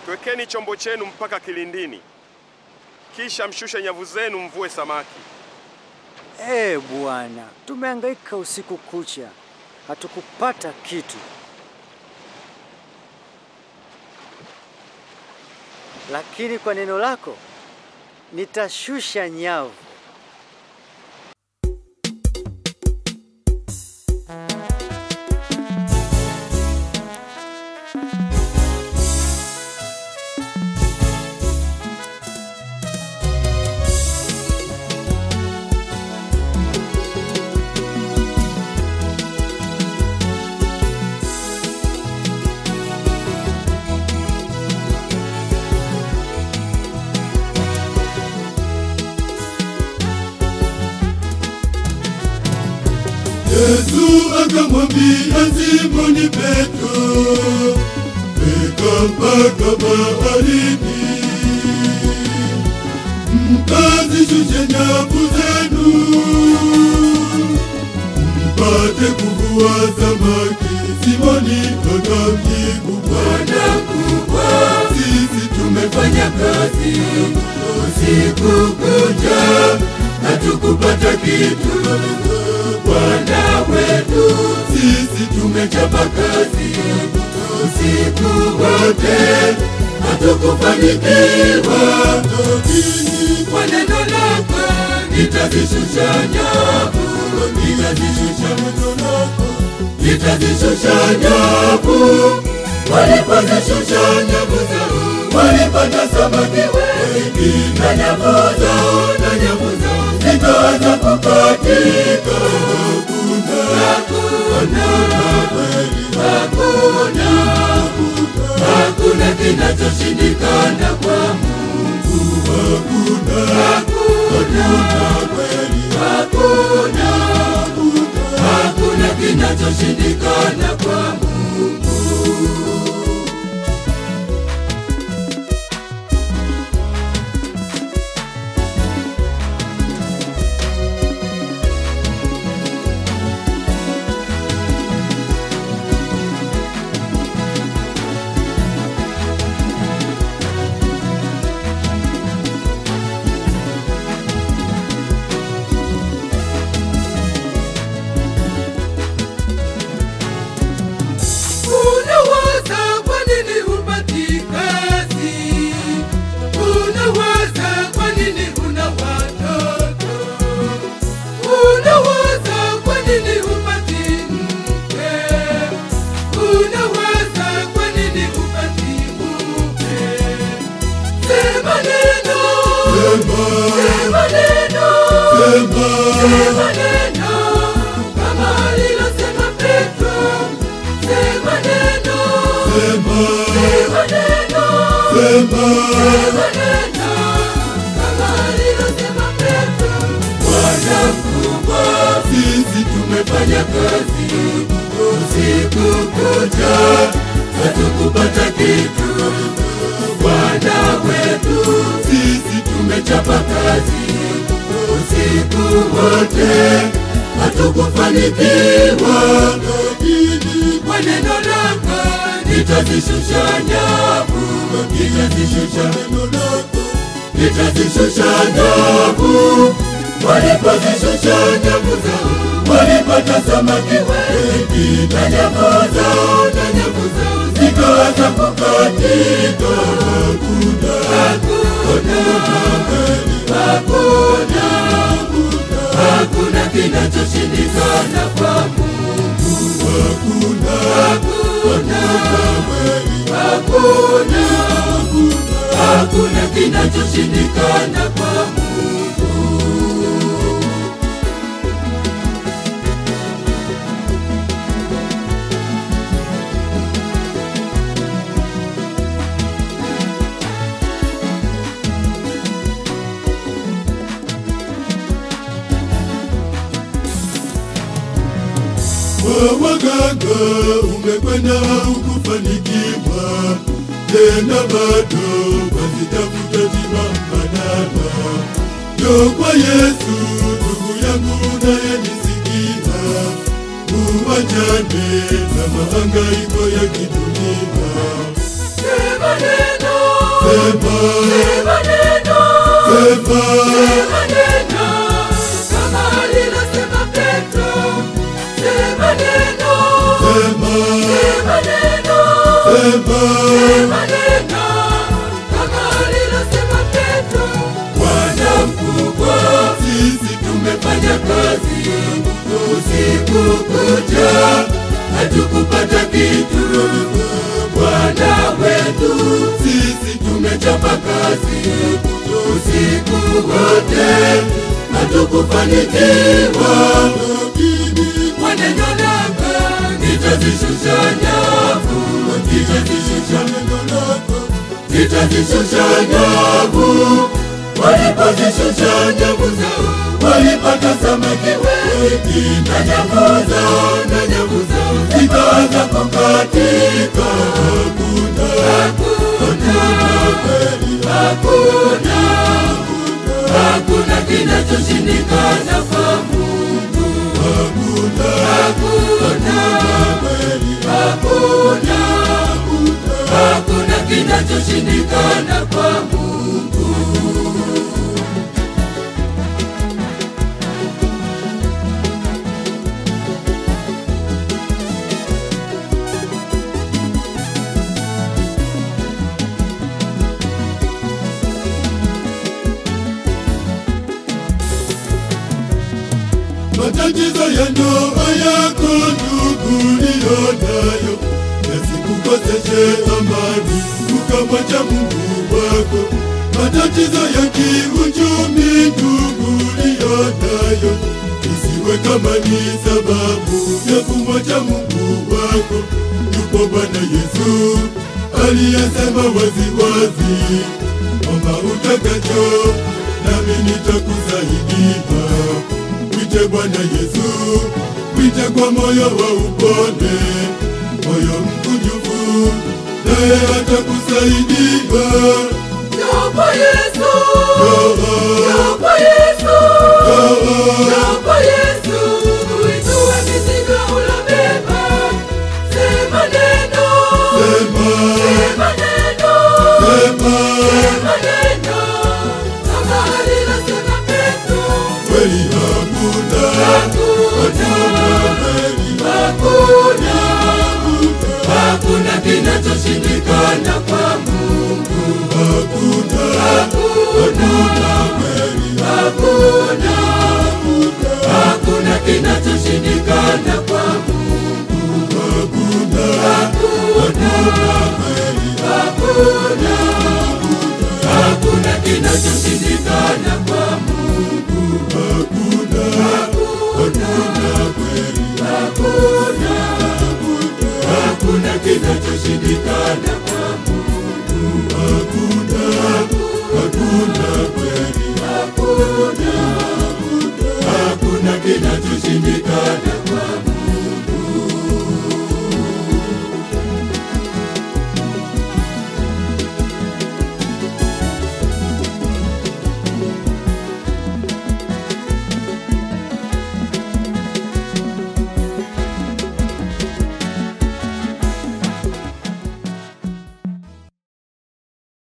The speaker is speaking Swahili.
Twekeni chombo chenu mpaka kilindini, kisha mshushe nyavu zenu mvue samaki. Ee Bwana, tumehangaika usiku kucha, hatukupata kitu. Lakini kwa neno lako nitashusha nyavu. Yesu akamwambia Simoni Petro, weka mpaka baharini, mkazishushe nyavu zenu, mpate kuvua samaki. Simoni akamjibu, Bwana mkubwa, sisi tumefanya kazi usiku kucha, hatukupata kitu. Bwana wetu, sisi tumechapa kazi usiku wote, hatukufanikiwa. Lakini kwa neno lako nitazishusha nyavu, nitazishusha neno lako, nitazishusha nyavu. Walipozishusha nyavu zao, walipata samaki wengi, na nyavu zao, na nyavu zao zikaanza kukatika. Hakuna, hakuna, hakuna kinachoshindikana kwa Mungu. Hakuna, hakuna, hakuna, hakuna kinachoshindikana kwa Mungu. Unawaza kwa nini hupati kazi? Unawaza kwa nini huna watoto? Unawaza kwa nini hupati mke? Unawaza kwa nini hupati mume? Sema neno, sema neno, sema neno kama alilosema Petro. Sema neno, sema neno, sema neno kama alilosema Petro. Bwana mkubwa, sisi tumefanya kazi usiku kucha, hatukupata kitu. Bwana wetu, sisi tumechapa kazi usiku wote, hatukufanikiwa. Lakini kwa neno lako nitazishusha nyavu, nitazishusha neno lako, nitazishusha nyavu. Walipozishusha nyavu zao, walipata samaki wengi, na nyavu zao, na nyavu zao zikaanza kukatika. Hakuna, hakuna, hakuna, hakuna kinachoshindikana kwa Mungu. Hakuna, hakuna, hakuna, hakuna kinachoshindikana kwa Mungu. Kwa waganga umekwenda hukufanikiwa, tena bado wazitafuta tiba mbadala. Njoo kwa Yesu ndugu yangu unayenisikia, uwachane na mahangaiko ya kidunia. Sema neno, sema neno, sema neno, kama alilosema Petro. Sema neno, sema neno, sema neno, kama alilosema Petro. Bwana mkubwa, sisi tumefanya kazi usiku kucha, hatukupata kitu. Bwana wetu, sisi tumechapa kazi usiku wote, hatukufanikiwa. Kwa neno lako nitazishusha nyavu, nitazishusha neno lako nitazishusha nyavu. Walipozishusha nyavu zao, walipata samaki wengi, na nyavu zao, na nyavu zao zikaanza kukatika. Hakuna, hakuna, hakuna, hakuna kinachoshindikana kwa Mungu. Hakuna, hakuna, hakuna, hakuna kinachoshindikana kwa Mungu. matatizo ya ndoa yako ndugu liyo nayo yasikukoseshe amani ukamwacha Mungu wako. Matatizo ya kiuchumi ndugu liyo nayo isiwe kama ni sababu ya kumwacha Mungu wako. Yupo Bwana Yesu aliyesema waziwazi, omba utakacho nami nitakusaidia. Mwite Bwana Yesu, mwite kwa moyo wa upole, moyo mkunjufu, naye atakusaidia. Yopo Yesu, Ah, yopo Yesu, ah, yopo Yesu, uitue mizigo ulobeba. Sema neno, Sema, sema neno, sema, sema neno, kama alilosema Petro. kweli hakuna, Hakuna, kweli hakuna, hakuna kinachoshindikana kwa Mungu. hakuna, Hakuna, kweli hakuna, hakuna kinachoshindikana kwa Mungu. hakuna, kweli Hakuna, hakuna kinachoshindikana kwa Mungu. hakuna, kweli Hakuna, hakuna kinachoshindikana kwa Mungu. hakuna, hakuna kweli Hakuna, hakuna kinachoshindikana